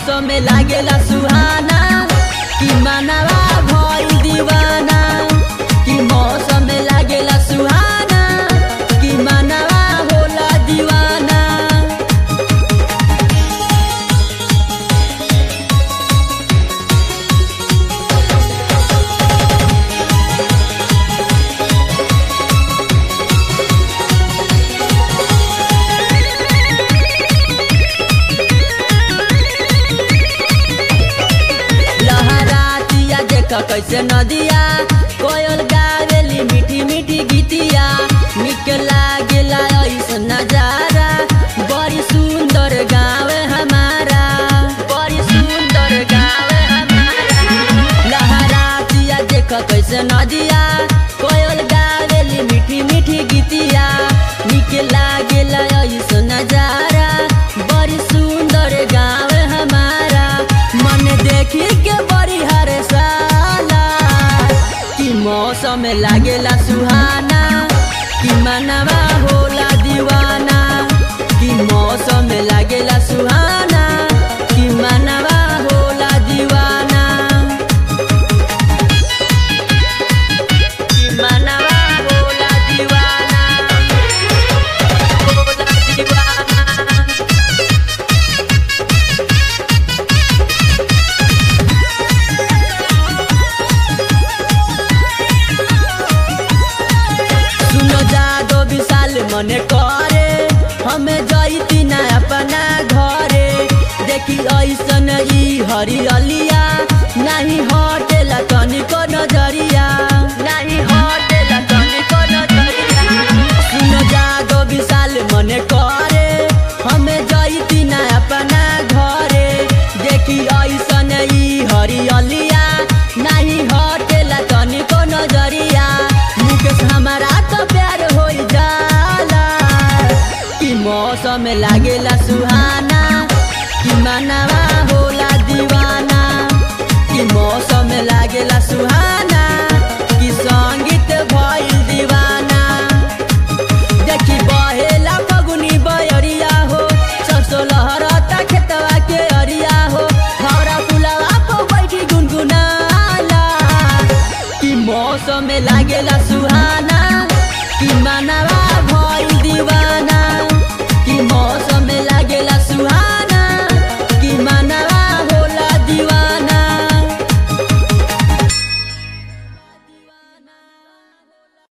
मौसम में लागेला सुहाना कि मनवा भइल दीवाना कि मौसम में लागेला सुहाना कि मनवा होला दीवाना लहरातिया देख कैसे नदिया कोयल गावेली मीठी मीठी गीतिया निक लागेला ऐसन नजारा बड़ी सुंदर गाँव हमारा बड़ी सुंदर गाँव हमारा लहरातिया देख कैसे नदिया कोयल गावेली मीठी मीठी गीतिया निक लागेला ऐसन नजारा बड़ी सुंदर गाँव हमारा मन देखी के बड़ी हरे साला कि मौसम में लागेला सुहाना कि मनवा होला दीवाना कि मौसम में लागेला सुहाना कि मनवा होला दीवाना कि मनवा होला दीवाना होला दीवाना सुनो जादो विशाल मने करे हमें जैती ना अपना घरे देखी ऐसन ई हरियलिया नहीं हटेला तनिको नजरिया नहीं हटेला तनिको नजरिया सुनो जादो विशाल मने करे हमें जैती ना अपना घरे देखी ऐसन ई हरियलिया नहीं हटेला तनिको नजरिया मुकेश हमारा तो प्यार हो जाला कि मौसम में लागेला सुहाना कि मनवा होला दीवाना कि मौसम में लागेला सुहाना कि संगीत भइल दीवाना देखी बहेला फगुनी बयरिया हो सरसो लहरता खेतवा के अरिया हो हरा फुलवा पर बैठी गुनगुनाला कि मौसम में लागेला सुहाना कि मनवा